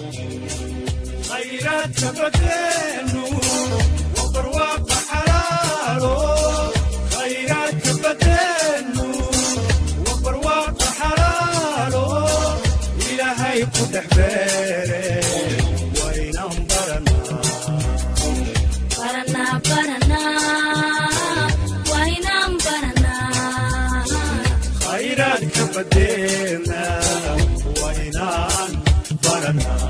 khayraadka badeenu waa barwaaqa xalaalo khayraadka badeenu waa barwaaqa xalaalo ilaahay ku dhex beere waynan baranaa Paraná, Paraná, Guainam, Paraná. khayraadka badeena waynaan baranaa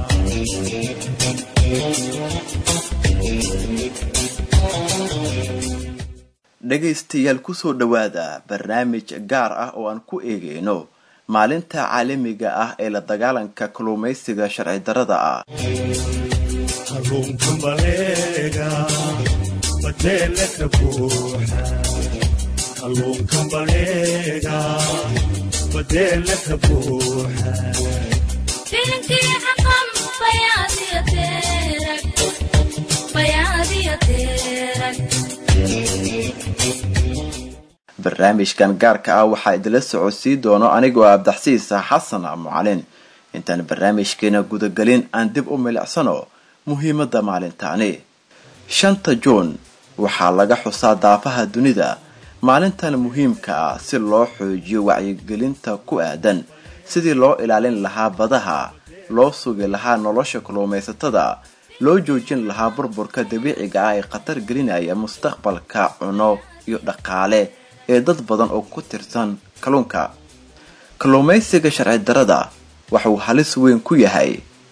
dhegaystayaal kusoo dhowaada barnaamij gaar ah oo aan ku eegeyno maalinta caalamiga ah ee la dagaalanka kalluumaysiga sharci darrada ah kalluunka baleega badeele ka buuxa kalluunka baleega badeele ka buuxa Filimkii xaqan bayaadiya teerag, bayaadiya teerag. barnaamijkan gaarka ah waxaa idila socodsii doono anigoo abdaxsiis xasan mucalin intaan barnaamijkeena gudagelin aan dib u milicsano muhiimadda maalintaani shanta juun waxaa laga xusaa daafaha dunida maalintan muhiimka ah si loo xoojiyo wacyigelinta ku aadan sidii loo ilaalin lahaa badaha loo sugi lahaa nolosha kalluumaysatada loo joojin lahaa burburka dabiiciga ah ee khatar gelinaya mustaqbalka cuno iyo dhaqaale ee dad badan oo ku tirsan kalluunka kalluumaysiga sharci darrada waxuu halis weyn ku yahay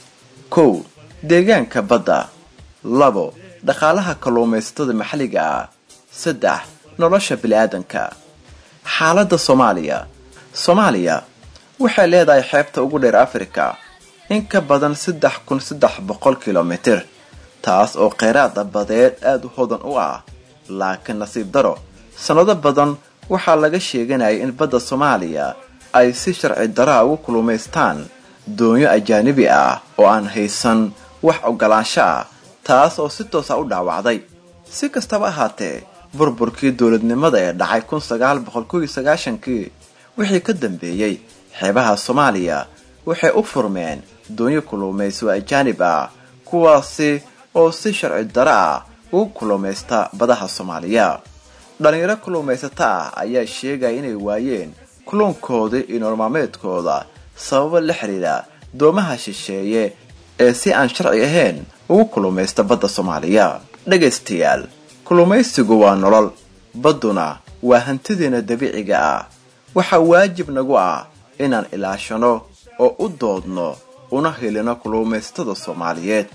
kow deegaanka badda labo dhaqaalaha kalluumaysatada maxalliga ah saddex nolosha bili-aadanka xaaladda soomaaliya soomaaliya waxay leedahay xeebta ugu dheer afrika in ka badan saddex kun saddex boqol kilomitir taas oo kheyraada badeed aada u hodan u ah laakiin nasiib daro sannado badan waxaa laga sheeganayay in badda soomaaliya ay si sharci daraa ugu kulumaystaan doonyo ajaanibi ah oo aan haysan wax ogolaansho ah taas oo si toosa u dhaawacday si kastaba ahaatee burburkii dowladnimada ee dhacay kun sagaal boqol kow iyo sagaashankii wixii ka dambeeyey xeebaha soomaaliya waxay u furmeen doonyo kulumayso ajaanib ah kuwaasi oo si sharci daro ah ugu kulumaysta badaha soomaaliya dhalinyaro kulumaysato ah ayaa sheegaya inay waayeen kulunkoodii iyo nololmaalmeedkooda sababo la xiriira doomaha shisheeye ee si aan sharci ahayn ugu kulumaysta badda soomaaliya dhegaystayaal kulumaysigu waa nolol badduna waa hantideena dabiiciga ah waxaa waajib nagu ah inaan ilaashano oo u doodno una helino kulumaysatada soomaaliyeed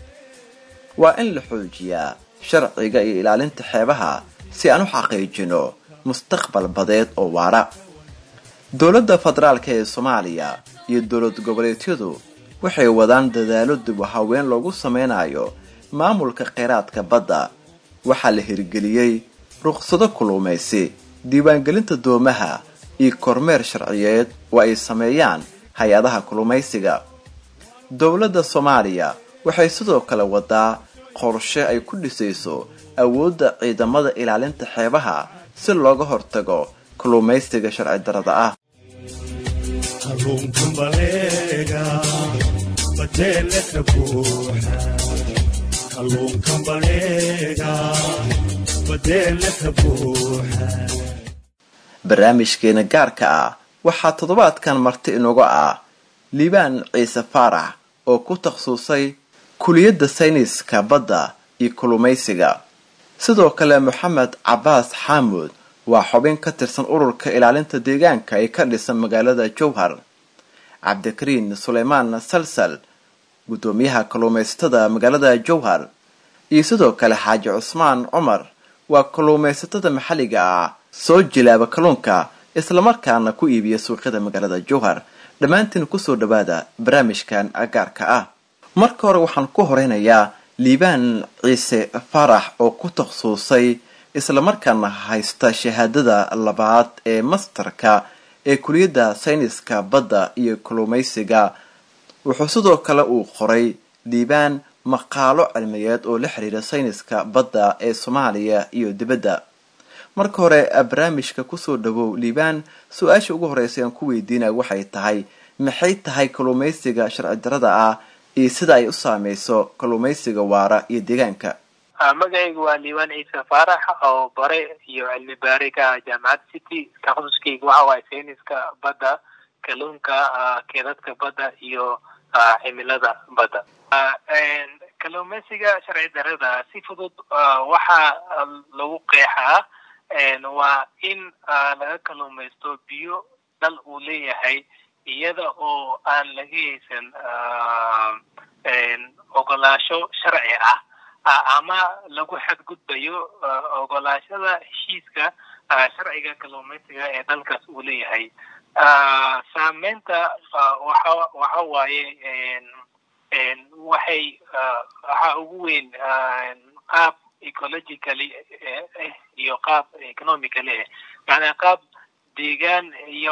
waa in la xoojiyaa sharciga iyo ilaalinta xeebaha si aan u xaqiijino mustaqbal badeed oo waara dowladda federaalka ee soomaaliya iyo dowlad goboleedyadu waxay wadaan dadaalo dib u haween loogu sameynayo maamulka kheyraadka badda waxaa la hirgeliyey ruqsado kuluumaysi diiwaangelinta doomaha iyo kormeer sharciyeed oo ay sameeyaan hay-adaha kulumaysiga dowladda soomaaliya waxay sidoo kale wadaa qorshe ay ku dhisayso awoodda ciidamada ilaalinta xeebaha si looga hortago kulumaysiga sharci darada ah kalluunka baleega badeele ka buuxa kalluunka baleega badeele ka buuxa barnaamijkeena gaarka ah waxaa toddobaadkan marti inuga ah liibaan ciise faarax oo ku takhasusay kuliyadda sayniska badda iyo kulumaysiga sidoo kale moxamed cabaas xaamuud waa xubin ka tirsan ururka ilaalinta deegaanka ee ka dhisan magaalada jowhar cabdikariin suleymaan salsal guddoomiyaha kalluumaysatada magaalada jowhar iyo sidoo kale xaaji cusmaan cumar waa kalluumaysatada maxalliga ah soo jilaaba kalluunka islamarkaana ku iibiya suuqyada magaalada jowhar dhammaantiin kusoo dhawaada barnaamijkan gaarka ah marka hore waxaan ku horeynayaa liibaan ciise farax oo ku takhasusay islamarkaana haysta shahaadada labaad ee masterka ee kuliyadda sayniska badda iyo kalluumaysiga wuxuu sidoo kale uu qoray liibaan maqaalo cilmiyeed oo la xiriira sayniska badda ee soomaaliya iyo dibadda marka hore barnaamijka kusoo dhawow liibaan su-aasha ugu horeysa aan ku weydiinaya waxay tahay maxay tahay kalluumaysiga sharci darada ah iyo sida ay u saameyso kalluumaysiga waara iyo deegaanka magacaygu waa liibaan ciise faarax oo bare iyo cilmi baari ka ah jaamacad city takasuskayga waxa waaye sayniska badda kalluunka keedadka badda iyo cimilada badda kalluumaysiga sharci darada si fudud waxaa lagu qeexaa waa in laga kalluumaysto biyo dal uu leeyahay iyada oo aan laga haysan ogolaasho sharci ah ama lagu xadgudbayo ogolaashada heshiiska sharciga kalluumaysiga ee dalkaas uu leeyahay saameynta waxa waxa waaye waxay waxa ugu weyn qaab ecologically eh iyo qaab economically eh macnaa qaab deegaan iyo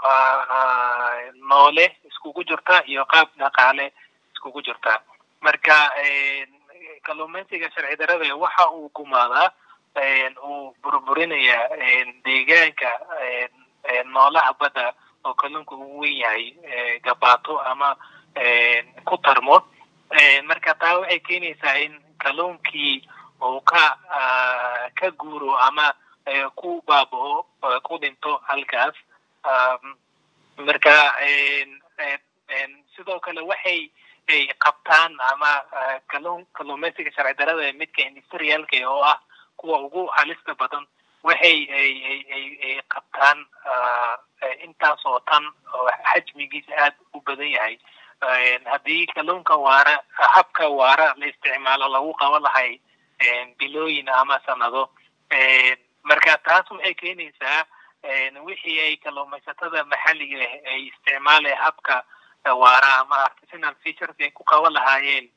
noole iskugu jirta iyo qaab dhaqaale iskugu jirta marka kalluumaysiga sharci darada waxa uu gumaadaa uu burburinaya deegaanka noolaha badda oo kalluunka ugu wen yahay gabaato ama ku tarmo marka taa waxay keenaysaa in kalluunkii uu ka ka guuro ama ku baabao ku dhinto halkaas marka sidoo kale waxay ay qabtaan ama kalluun kalluumaysiga sharci darada midka industrialka oo ah kuwa ugu halista badan waxay ay ay ay ay qabtaan intaas oo tan oo xajmigiisa aada u badan yahay haddii kalluunka waara habka waara la isticmaalo lagu qaban lahay bilooyin ama sanado marka taas waxay keenaysaa wixii ay kalluumaysatada maxalliga ay isticmaalaya habka waara ama artisanal features ay ku qaban lahaayeen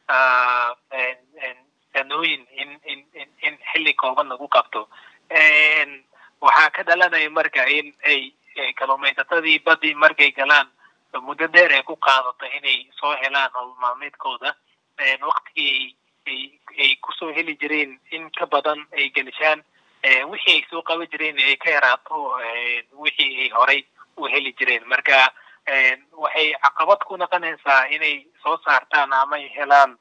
sanooyin in in in in xilli kooban lagu qabto waxaa ka dhalanaya marka in ay kalluumaysatadii badii markay galaan muddo dheer ay ku qaadato inay soo helaan nolol maalmeedkooda waktigii ay ay kusoo heli jireen in ka badan ay gelishaan wixii ay soo qaban jireen ay ka yaraato wixii ay horay u heli jireen marka waxay caqabad ku noqonaysaa inay soo saartaan ama ay helaan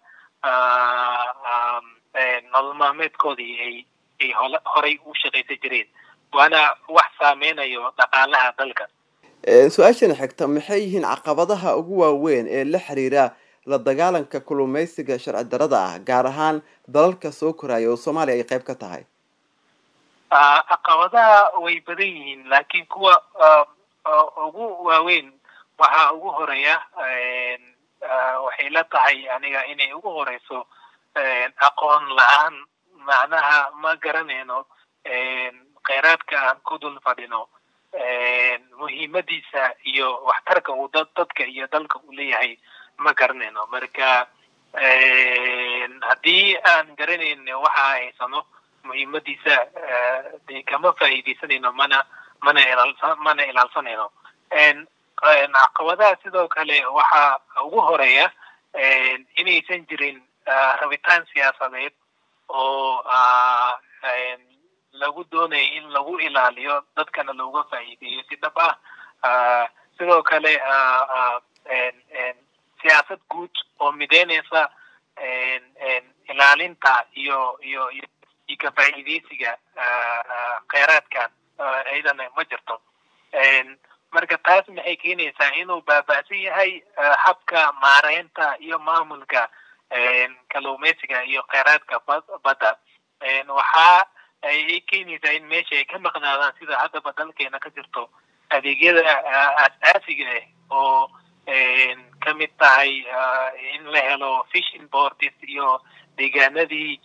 nolol maalmeedkoodii ay ay horay u shaqaysan jireen waana wax saameynayo dhaqaalaha dalka su-aashana xigta maxay yihiin caqabadaha ugu waaweyn ee la xiriira la dagaalanka kalluumaysiga sharci darada ah gaar ahaan dalalka soo koraya oo soomaaliya ay qayb ka tahay caqabadaha way badan yihiin laakiin kuwa ugu waaweyn waxaa ugu horeeya waxay la tahay aniga inay ugu horeyso aqoon la-aan macnaha ma garanayno kheyraadka aan ku dul fadhino muhiimadiisa iyo waxtarka uu dad dadka iyo dalka uu leeyahay ma garanayno marka haddii aan garanayn waxa haysano muhiimadiisa de kama faa'iidaysanayno mana mana ilaalsa mana ilaalsanayno caqabadaha sidoo kale waxaa ugu horeeya inaysan jirin rabitaan siyaasadeed oo lagu doonayo in lagu ilaaliyo dadkana looga faa'iideeyo si dhab ah sidoo kale siyaasad guud oo mideynaysa ilaalinta iyo iyo iyo ka faa'iideysiga kheyraadkan iyadana ma jirto marka taas maxay keenaysaa inuu baaba'san yahay habka maareynta iyo maamulka kalluumaysiga iyo kheyraadka badda waxaa ay keenaysaa in meesha ay ka maqnaadaan sida haddaba dalkeena ka jirto adeegyada asaasiga ah oo ka mid tahay in la helo fishing boards iyo deegaanadii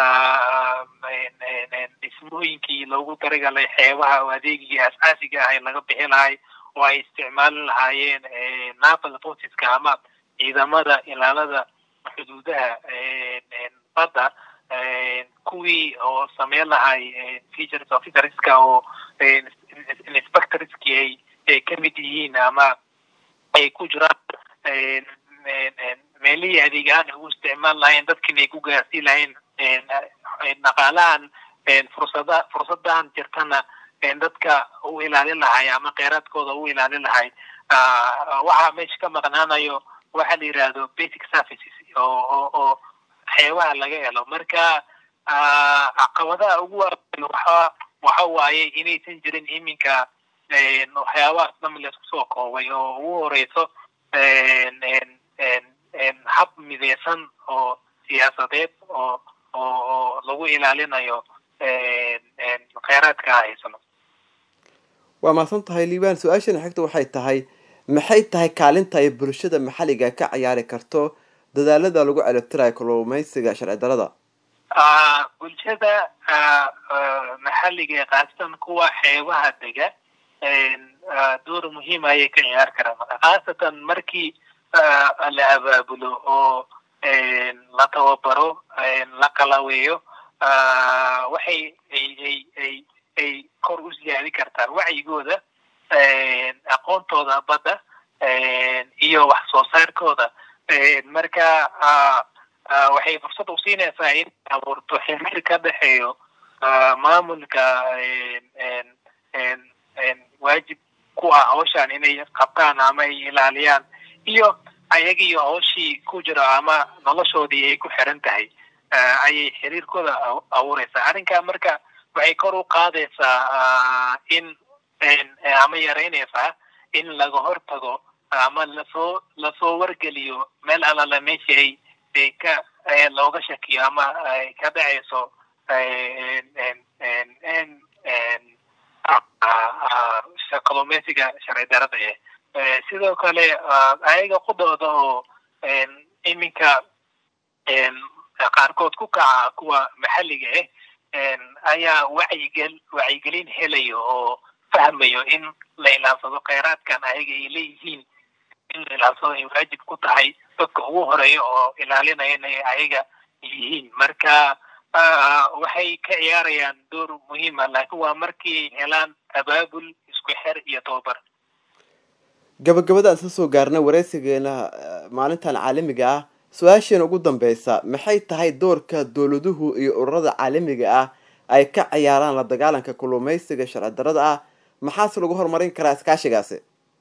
dhismooyinkii loogu talagalay xeebaha oo adeegigii asaasiga ah laga bixi lahay oo ay isticmaali lahaayeen naval forceska ama ciidamada ilaalada xuduudaha badda kuwii oo sameyn lahay features officerska oo inspectorski ay ay ka mid yihiin ama ay ku jiraan meelihii adeeg ahaan ay u isticmaal lahayn dadkiina ay ku gaarsiin lahayn dhaqaalahan fursada fursadahan jirtana dadka u ilaalin lahay ama kheyraadkooda u ilaalin lahay waxaa meesha ka maqnaanayo waxa la yidhaahdo basic services oo oo oo xeebaha laga helo marka caqabadaha ugu waaweyn waxa waxa waaye inaysan jirin iminka waxyaabahaas dham laisku soo koobay oo ugu horeyso hab mideysan oo siyaasadeed oo oo oo lagu ilaalinayo kheyraadka haysano waa mahadsan tahay liibaan su-aashana xigta waxay tahay maxay tahay kaalinta ay bulshada maxalliga ka ciyaari karto dadaalada lagu celibtirayo kalluumeysiga sharci darada bulshada maxalliga khaasatan kuwa xeebaha dega door muhiim ayay ka ciyaar karaan khaasatan markii la abaabulo oo la tababaro la qalaweeyo waxay ay ay ay ay kor u siyaadi kartaan wacyigooda aqoontooda badda iyo wax soo saarkooda marka waxay fursad usiinaysaa in abuurto xiriir ka dhexeeyo maamulka waajib ku ah hawshan inay qabtaan ama ay ilaaliyaan iyo ayagiiyo hawshii ku jiro ama noloshoodii ay ku xiran tahay ayay xiriirkooda abuureysaa arrinkaa marka waxay kor u qaadaysaa in ama yaraynaysaa in laga hortago ama lasoo lasoo wargeliyo meel alala meeshii ay ay ka looga shakiyo ama ay ka dhacayso kalluumeysiga sharci darada eh sidoo kale ayaga qudooda oo iminka qaarkood ku kaca kuwa maxalliga ah ayaa wacyigel wacyigelin helayo oo fahmayo in la ilaalsado kheyraadkan ayaga ay leeyihiin in la ilaalsado ay waajib ku tahay dadka ugu horeeya oo ilaalinaya inay ayaga yihiin marka waxay ka ciyaarayaan door muhiima laakiin waa markii helaan abaabul isku xer iyo tababar gabagabada aan soo soo gaarna wareysigeena maalintan caalamiga ah su-aasheena ugu dambeysa maxay tahay doorka dowladuhu iyo ururada caalamiga ah ay ka ciyaaraan la dagaalanka kalluumeysiga sharci darada ah maxaase lagu horumarin karaa iskaashigaasi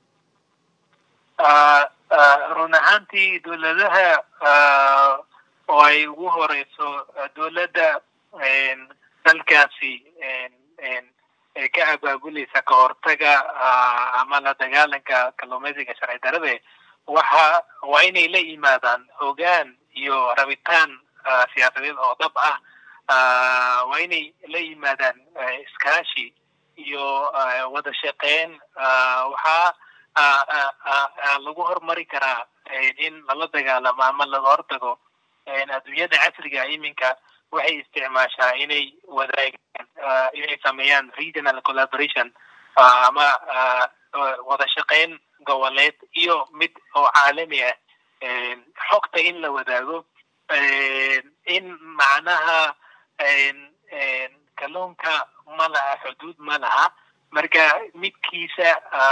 run ahaantii dowladaha oo ay ugu horeyso dowladda dalkaasi ka abaabuleysa ka hortaga ama la dagaalanka kalluumeysiga sharci darade waxa waa inay la yimaadaan hogaan iyo rabitaan siyaasadeed oo dhab ah waa inay la yimaadaan iskaashi iyo wada shaqeyn waxaa lagu horumari karaa in lala dagaalamo ama laga hortago adduunyada casriga iminka waxay isticmaashaa inay wadaagaan inay sameeyaan regional collaboration ama wada shaqeyn goboleed iyo mid oo caalami ah xogta in la wadaago in macnaha kalluunka ma laha xuduud ma laha marka midkiisa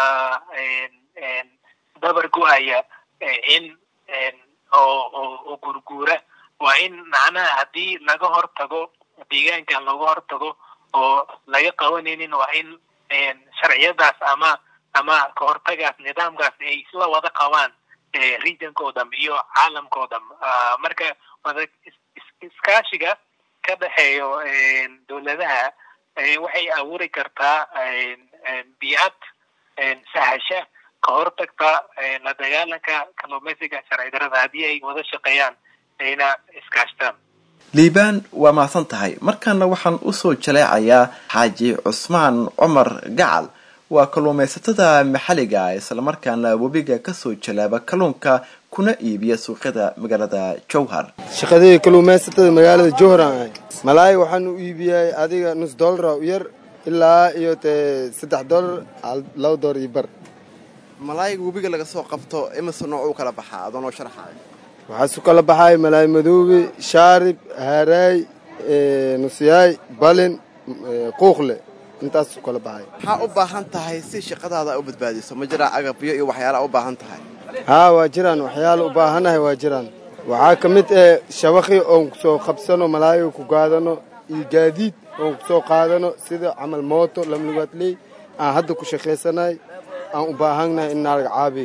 dabar go-aya in oo gurguura waa in macnaha haddii laga hortago deegaankan laga hortago oo laga qabanaynin waa in sharciyadaas ama ama kahortagaas nidaamkaas ay isla wada qabaan regionkao dham iyo caalamkao dham marka wada iskaashiga ka dhexeeyo dowladaha waxay abuuri kartaa biicad sahasha ka hortagta la dagaalanka kalluumeysiga sharci darada haddii ay wada shaqeeyaan ayna iskaashtaan liibaan waa mahadsan tahay markaana waxaan usoo jaleecayaa xaaji cusmaan cumar gacal waa kalluumaysatada maxalliga islamarkaana webiga kasoo jalaaba kalluunka kuna iibiya suuqyada magaalada jowhar shaqadii kalluumaysatada magaalada jowhar aan ahay malaay waxaan u iibiyay adiga nus dollara u yar ilaa iyo tee saddex dollar laba dollar iyo bar malaayga webiga laga soo qabto imise nooc u kala baxaa adoo noo sharxaay waxaa su kala baxay malaay madoobe shaarib haaraay nusyaay balin quuqle intaas u kala baxay maxaa u baahan tahay si shaqadaada u badbaadiso ma jiraa agabyo iyo waxyaalaha u baahan tahay haa waa jiraan waxyaala u baahanahay waa jiraan waxaa ka mid eh shabaqi oon kusoo qabsano malaayiga ku gaadano iyo gaadiid oon kusoo qaadano sida camal mooto lamlugaadley aan hadda ku shaqaysanahay aan u baahannahay in naalaga caabiyo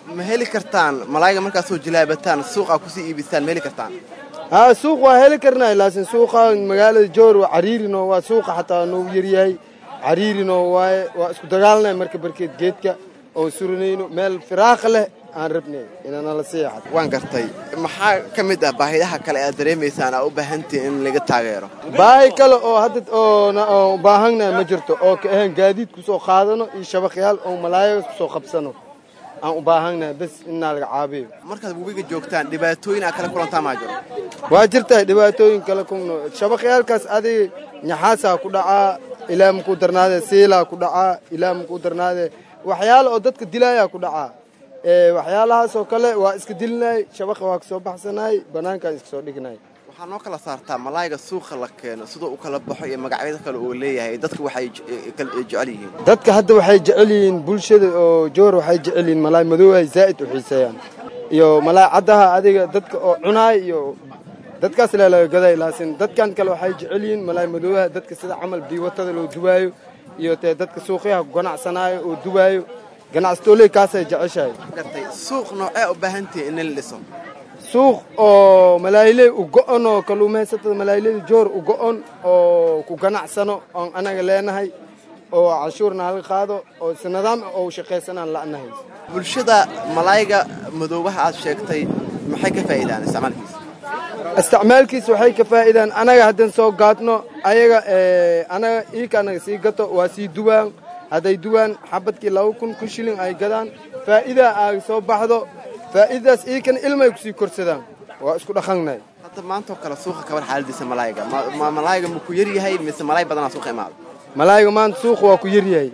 ma heli kartaan malaayga markaad soo jilaabataan suuqaa kusii iibistaan ma heli kartaan haa suuq waa heli karnaa laakiin suuqa magaalada joor waa cariirino waa suuqa xataa noogu yaryahay cariirino waaye waa isku dagaalnay marka barkeed geedka oo suranayno meel firaaqa leh aan rabnay inanala seexad waan gartay maxaa ka mid ah baahidaha kale aad dareemaysaan aa u baahantihin in laga taageero baahi kale oo hadda oo na- oo u baahannahay ma jirto oo ka ahayn gaadiid kusoo qaadano iyo shabaqyaal oo malaayaga kusoo qabsano aan u baahannahay bes inaa laga caabiyo markaad webiga joogtaan dhibaatooyin aad kala kulantaa maa jiro waa jirtaa dhibaatooyin kale kuno shabaqyaalkaas adiga nyaxaasaa ku dhacaa ilaa makuu darnaadee siilaa ku dhacaa ilaa makuu darnaadee waxyaala oo dadka dilaayaa ku dhacaa ee waxyaalahaasoo kale waa iska dilinay shabaqa waa kasoo baxsanay bannaankaan iska soo dhignay waxaa noo kala saartaa malaayga suuqa la keeno siduu u kala baxo iyo magacyada kale uu leeyahay dadka waxay je- kal- jecel yihiin dadka hadda waxay jecel yihiin bulshada oo joor waxay jecel yihiin malaay madoowahay zaa'id u xiiseeyaan iyo malaay caddaha adiga dadka oo cunaay iyo dadkaas leelaga gaday laakiin dadkan kale waxay jecel yihiin malaay madoowaha dadka sida camal biiwatada loo dubaayo iyo tee dadka suuqyaha ku ganacsanaayo oo dubaayo ganacsatooley kaasay jeceshahay gartay suuq noocee u baahantihin in la dhiso suuq oo malaayley u go'on oo kalluumaysatada malaayleyda joor u go'on oo ku ganacsano oon anaga leenahay oo canshuurna halka qaado oo si nidaam ah oo u shaqaysanaan la'nahay bulshada malaayga madoobaha aad sheegtay maxay ka faa'iidaan isticmaalkiisa isticmaalkiisa waxay ka faa'iidaan anaga haddaan soo gaadno ayaga ee, anaga iika anaga sii gato waa sii duwaan hadday duwaan xabadkii laba kun kun shilin ay gadaan faa'iidaa ay soo baxdo faa'iidadaas iikana ilmay kusii korsadaan waa isku dhaqannahay hadda maantoo kale suuqa kabar xaaladiisa malaayga ma- ma malaayga ma ku yar yahay mise malaay badanaa suuqa imaada malaayga maanta suuqa waa ku yaryahay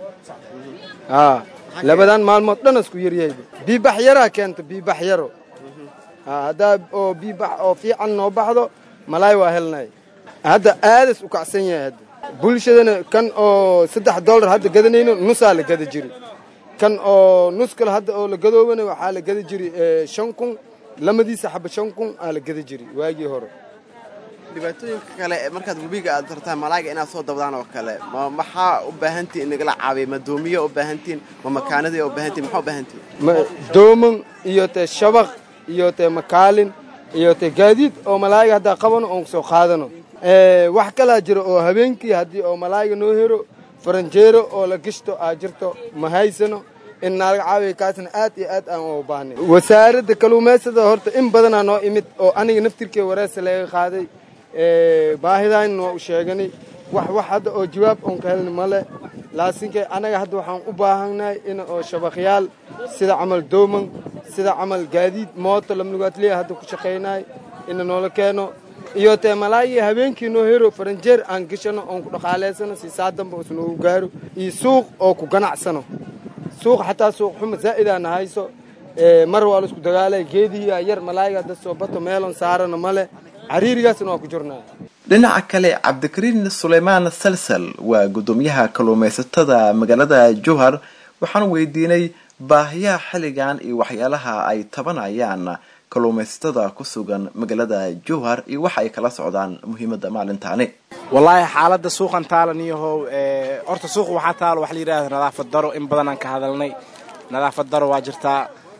haa labadan maalmood dhan isku yaryahay biibax yaraa keenta biibax yaro haa haddaa oo biibax oo fiican noo baxdo malaay waa helnay hadda aadas u kacsan yahay hadda bulshadana kan oo saddex dollar hadda gadanayno nusaa la gada jiri kan oo nus kale hadda oo la gadoobana waxaa la gada jiri eh, shan kun lamadiisa xaba shan kun aa la gada jiri waagii hore dhibaatooyinka kale ee markaad webiga aad tartaan malaayga inaad soo dabdaan oo kale ma maxaa u baahantihin in nagala caabiya ma doomiya u baahantihin ma makaanadii u baahantihin maxaa u baahantihin ma- dooman iyo te shabaq iyo te makaalin iyo te gaadiid oo malaayga haddaa qabano oon soo qaadano Eh, wax kalaa jiro oo habeenkii haddii oo malaayga noo hero faranjeero oo la gishto aa jirto ma haysano in naalaga caawiya kaasna aad iyo aad aan u baahnay wasaaradda kalluumaysada horta in badanaa noo imid oo aniga naftirkee wareesa laga qaaday Eh, baahidayn waa u sheeganay wax wax hadda oo jawaab oon ka helna male laakiinke anaga hadda waxaan u baahannahay in oo shabaqyaal sida camal dooman sida camal gaadiid mooto lamnugaatliya hadda ku shaqaynaay ina noola keeno iyo tee malaayii habeenkii noo hero faranjeer aan gishano oon ku dhaqaalaysano si saa damba us noogu gaaro iyo suuq oo ku ganacsano suuq xataa suuq xuma zaa'idaana hayso Eh, mar waa la isku dagaalay geedihiyaa yar malaayga hadda soo bato meelon saarana male cariirigaasna waa ku jirnaa dhinaca kale cabdikariin suleymaan salsal waa guddoomiyaha kalluumaysatada magaalada jowhar waxaan weydiinay baahiyaha xilligan iyo waxyaalaha ay tabanayaan kalluumaysatada ku sugan magaalada jowhar iyo waxa ay kala socdaan muhiimadda maalintaani wallaahi xaaladda suuqan taalan iyahow ee, horta suuqa waxaa taalo waxa la yidhahda nadaafad daro in badan aan ka hadalnay nadaafad daro waa jirtaa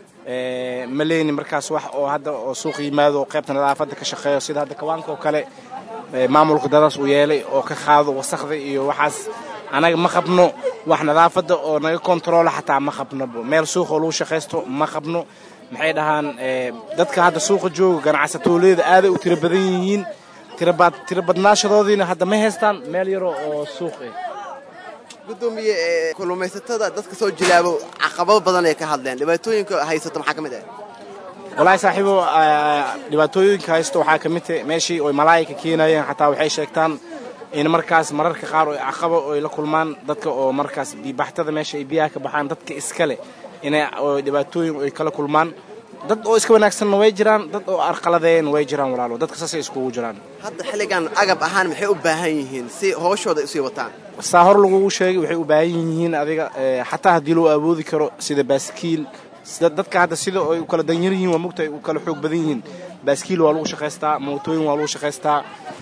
ee, ma leyni markaas wax oo hadda oo suuq yimaado oo qaybta nadaafadda ka shaqeeyo sida hadda kawaanka oo kale ee, maamulka dadaas uu yeelay oo ka qaado wasakda iyo waxaas anaga ma qabno wax nadaafadda oo naga kontroola xataa ma qabno meel suuq oo lagu shaqaysto ma qabno maxay dhahaan ee, dadka hadda suuqa jooga ganacsatooleeda aaday u tiro badan yihiin tirabad tiro badnaashadoodiina hadda ma haystaan meel yaro oo suuq ah gudoomiye ee kalluumaysatada dadka soo jilaabo caqabado badan ay ka hadleen dhibaatooyinka haysato maxaa ka mid ah wallaahi saaxiibo ah, dhibaatooyinka haysto waxaa ka mid tahay meeshii oy malaayika keenayeen xataa waxay sheegtaan in markaas mararka qaar oy caqabo oy la kulmaan dadka oo markaas biibaxtada meesha ay biyaha ka baxaan dadka iskale inay oo dhibaatooyin ay kala kulmaan dad oo iska wanaagsanna way jiraan dad oo arqaladeyn way jiraan walaalo dadka saasay iskugu jiraan hadda xilligan agab ahaan maxay u baahan yihiin si hooshooda ay usii wataan saa hor lagugu sheegay waxay u baahan yihiin adiga eh, xataa haddii loo awoodi karo sida baaskiil sida dadka hadda sida ay u kala danyar yihiin waa mugta ay u kala xoog badan yihiin baaskiil waa lagu shaqaystaa mootooyin waa lagu shaqaystaa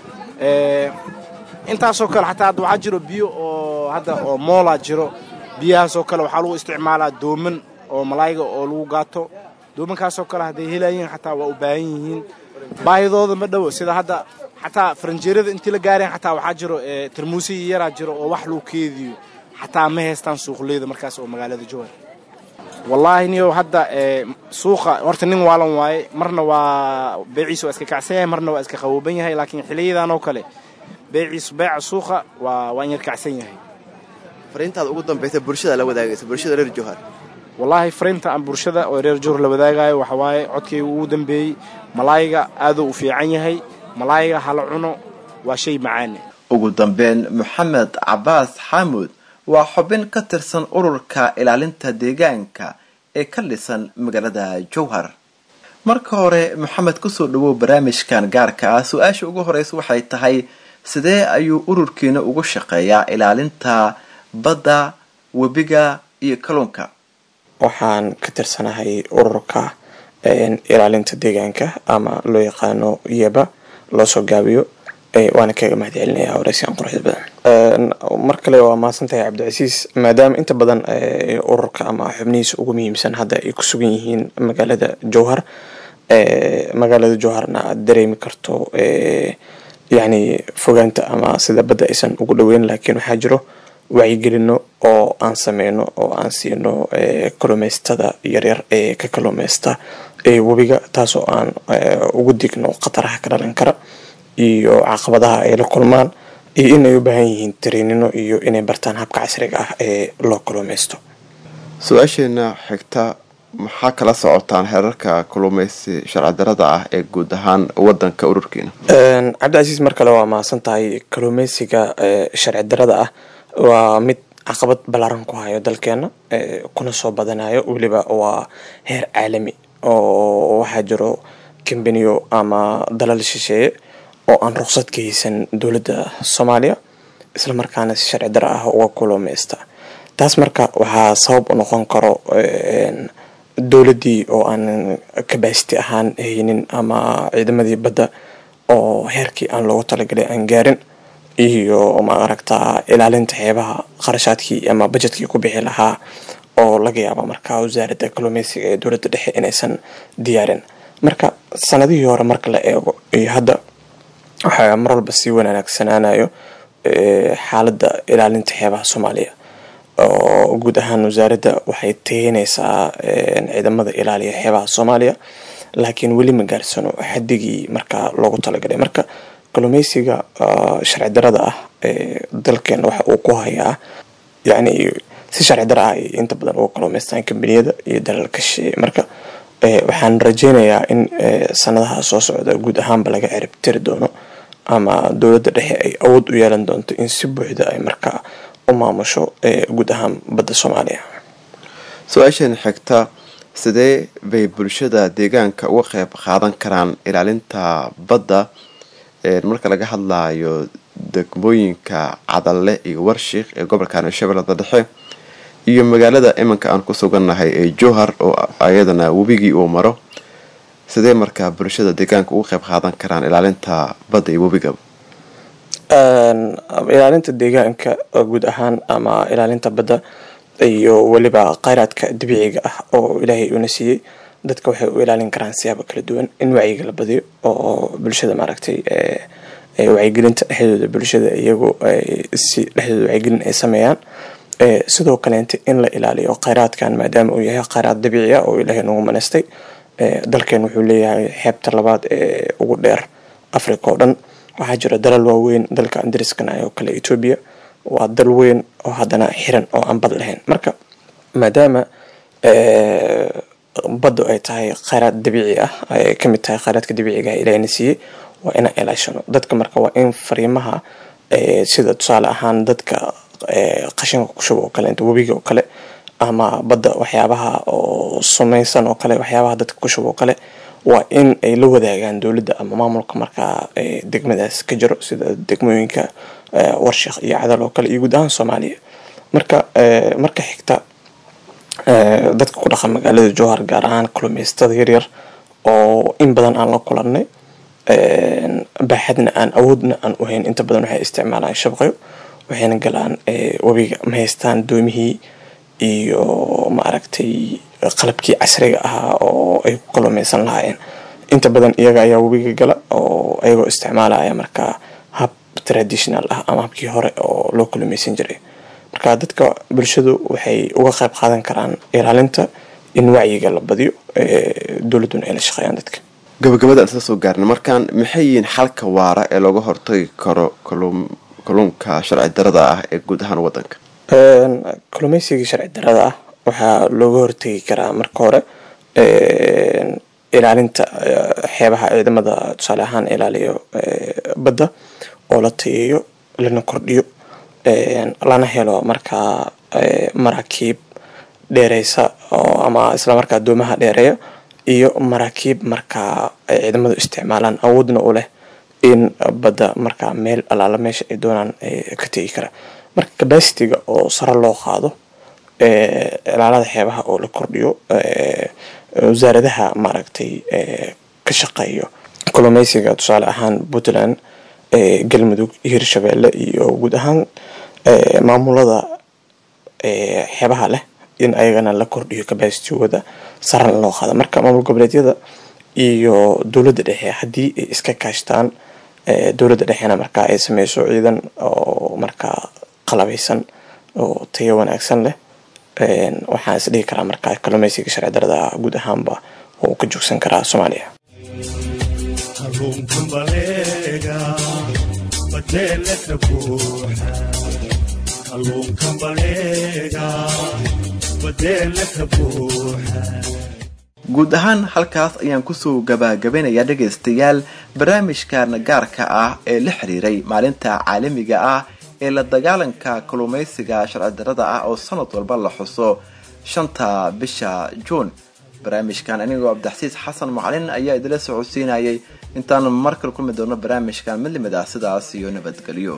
Eh, intaasoo kale xataa hadda waxaa jiro biyo oo hadda oo moola jiro biyahaasoo kale waxaa lagu isticmaalaa dooman oo malaayga oo lagu gaato doomankaasoo kale hadday helayiin xataa waa u baahan yihiin baahidooda ma dhowo sida hadda xataa faranjeerada intii la gaareen xataa waxaa jiro tarmuusiyi yaraa jiro oo wax lagu keediyo xataa ma haystaan suuqleyda markaas oo magaalada jowhar wallaahi niyo hadda suuqa horta nin waalan waaye marna waa beeciisa waa iska kacsan yahay marna waa iska qabooban yahay laakiin xiliyadan oo kale beeciisu beeca suuqa waa waan yar kacsan yahay fariintaada ugu dambaysa bulshada la wadaagaysa bulshada reer jowhar wallaahi fariinta aan bulshada oo reer jowhar la wadaagayo waxa waaye codkayga ugu dambeeyey malaayiga aaduu u fiican yahay malaayiga hala cuno waa shay macaane ugu dambeyn moxamed cabaas xaamud waa xubin ka tirsan ururka ilaalinta deegaanka ee ka dhisan magaalada jowhar marka hore moxamed kusoo dhawow barnaamijkan gaarka ah su-aasha ugu horeysa waxay tahay sidee ayuu ururkiina ugu shaqeeyaa ilaalinta badda webiga iyo kalluunka waxaan ka tirsanahay ururka ilaalinta deegaanka ama loo yaqaano yeba loo soo gaabiyo waana kaga mahad celinaya wareysigan quruxda badan mar kale waa mahadsantahay cabdicasiis maadaama inta badan ururka ama xubnihiisa ugu muhiimsan hadda ay ku sugan yihiin magaalada jowhar magaalada jowharna aad dareemi karto yacni fogaanta ama sida badda aysan ugu dhoweyn laakiin waxaa jiro wacyigelino oo aan sameyno oo aan siino kalluumeystada yaryar ee ka kalluumeysta webiga taasoo aan ugu digno khataraha ka dhalan kara iyo caqabadaha ay la kulmaan iyo inay u baahan yihiin tariinino iyo inay bartaan habka casriga ah ee loo kalluumeysto su-aasheena xigta maxaa kala socotaan heerarka kalluumeysi sharci darada ah ee guud ahaan wadanka ururkiina cabdicasiis mar kale waa mahadsan tahay kalluumeysiga sharci darada ah waa mid caqabad ballaaran ku hayo dalkeena kuna soo badanayo weliba waa heer caalami oo waxaa jiro kambaniyo ama dalal shisheeye oo aan ruqsad ka haysan dowladda soomaaliya isla markaana si sharci dara ah uga kulumeysta taas marka waxaa sabab u noqon karo dowladdii oo aan kabasity ahaan haynin ama ciidamadii badda oo heerkii aan loogu talagalay aan gaarin iyo ma aragtaa ilaalinta xeebaha qarashaadkii ama bajetkii ku bixi lahaa oo laga yaaba markaa wasaaradda kalluumeysiga ee dowladda dhexe inaysan diyaarin marka sanadihii hore marka la eego iyo hadda waxaa mar walba sii wanaagsanaanayo xaaladda ilaalinta xeebaha soomaaliya oo guud ahaan wasaaradda waxay tageynaysaa ciidamada ilaaliya xeebaha soomaaliya laakiin weli ma gaarsano xadigii markaa loogu talagalay marka kalluumeysiga sharci darada ah ee dalkeena waxa uu ku hayaa yacni si sharci dara ah ay inta badan uga kalluumeystaan kambaniyada iyo dalalka shisheeye marka waxaan rajeynayaa in sanadaha soo socda guud ahaanba laga cirib tiri doono ama dowladda dhexe ay awood u yeelan doonto in si buuxda ay markaa u maamusho guud ahaan badda soomaaliya su-aashan xigta sidee bay bulshada deegaanka uga qeyb qaadan karaan ilaalinta badda marka laga hadlayo degmooyinka cadalle iyo warshiik ee gobolka shabeellada dhexe iyo magaalada iminka aan ku sugannahay ee jowhar oo ayadana webigii uu maro sidee markaa bulshada deegaanka uga qeyb qaadan karaan ilaalinta badda iyo webigaba ilaalinta deegaanka guud ahaan ama ilaalinta badda iyo weliba kheyraadka dabiiciga ah oo ilaahay una siiyey dadka waxay u ilaalin karaan siyaabo kala duwan in wacyiga la badiyo oo bulshada maaragtay wacyigelinta dhexdooda bulshada iyagu si dhexdooda wacyigelin ay sameeyaan sidoo kaleenta in la ilaaliyo kheyraadkan maadaama uu yahay kheyraad dabiici ah oo ilaahay nagu manaystay dalkeen wuxuu leeyahay xeebta labaad ee ugu dheer africa oo dhan waxaa jira dalal waaweyn dalka andariskana oo kale etoobiya waa dal weyn oo haddana xiran oo aan bad lahayn marka maadaama baddu ay tahay kheyraad dabiici ah ay kamid tahay kheyraadka dabiiciga ah ilaahayna siiyey waa inaan ilaashano dadka marka waa in fariimaha sida tusaale ahaan dadka qashinka ku shuba oo kale inta webiga oo kale ama badda waxyaabaha oo sumaysan oo kale waxyaabaha dadka ku shuba oo kale waa in ay la wadaagaan dowladda ama maamulka markaa degmadaas ka jiro sida degmooyinka warshik iyo cadal oo kale iyo guud ahaan soomaaliya marka marka xigta dadka ku dhaqan magaalada jowhar gaar ahaan kalluumeystada yaryar oo in badan aan la kulannay baaxadna aan awoodna aan u hayn inta badan waxay isticmaalaan shabaqyo waxayna galaan webiga ma haystaan doomihii iyo maaragtay qalabkii casriga ahaa oo ay ku kalluumeysan lahaayeen inta badan iyaga ayaa webiga gala oo ayagoo isticmaalaya markaa hab traditional ah ama habkii hore oo loo kalluumeysan jiray marka dadka bulshadu waxay uga qayb qaadan karaan ilaalinta in wacyiga la badiyo dowladduna ay la shaqeeyaan dadka gabagabada isla soo gaarna markaan maxay yihiin xalka waara ee looga hortagi karo kalluunka sharci darada ah ee guud ahaan wadanka kalluumeysigii sharci darada ah waxaa looga hortegi karaa marka hore ilaalinta xeebaha ciidamada tusaale ahaan ilaaliyo badda oo la tayeeyo lana kordhiyo lana helo markaa maraakiib dheereysa ama isla markaa doomaha dheereeya iyo maraakiib markaa ay ciidamadu isticmaalaan awoodna u leh in badda markaa meel alaala meesha ay doonaan ka tegi kara marka cabacitiga oo sare loo qaado ilaalada xeebaha oo la kordhiyo wasaaradaha maaragtay ka shaqeeyo kalluumeysiga tusaale ahaan puntland galmudug iyo hirshabeelle iyo guud ahaan maamulada xeebaha leh in ayagana la kordhiyo cabacitigooda sarana loo qaado marka maamul goboleedyada iyo dowladda dhexe haddii ay iska kaashtaan dowladda dhexena markaa ay sameyso ciidan oo markaa qalabeysan oo tayo wanaagsan leh waxaan is dhihi karaa markaa kalluumeysiga sharci darada guud ahaanba oo ka joogsan karaa soomaaliya kalluunka baleega badeelaka buuxa kalluunka baleega badeelaka buuxa guud ahaan halkaas ayaan kusoo gabagabanayaa dhegaystayaal barnaamijkan gaarka ah ee la xiriiray maalinta caalamiga ah ee la dagaalanka kalluumeysiga sharci darada ah oo sanad walba la xuso shanta bisha juun barnaamijkan anigoo cabdixasiis xasan macalin ayaa idila socodsiinayay intaan markale kulmi doono barnaamijkan mid limid ah sidaas iyo nabadgelyo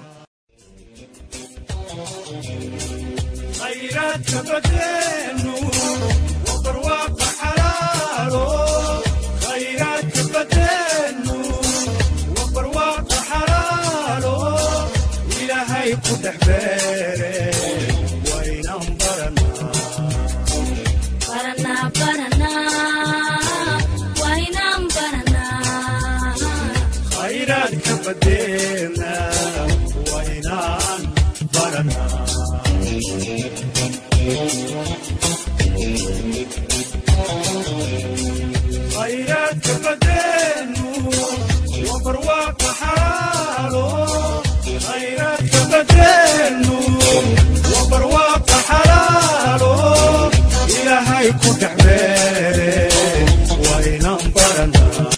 khayraadka badeenu waa barwaaqa xalaalo khayraadka badeenu waa barwaaqa xalaalo ilaahay ku dhex beere waynaan baranaa Baranaa, baranaa, waa inaan baranaa. khayraadka badeena waynaan baranaa khayraadka badeenu waa barwaaqa xalaalo khayraadka badeenu waa barwaaqa xalaalo ilaahay ku dhex beer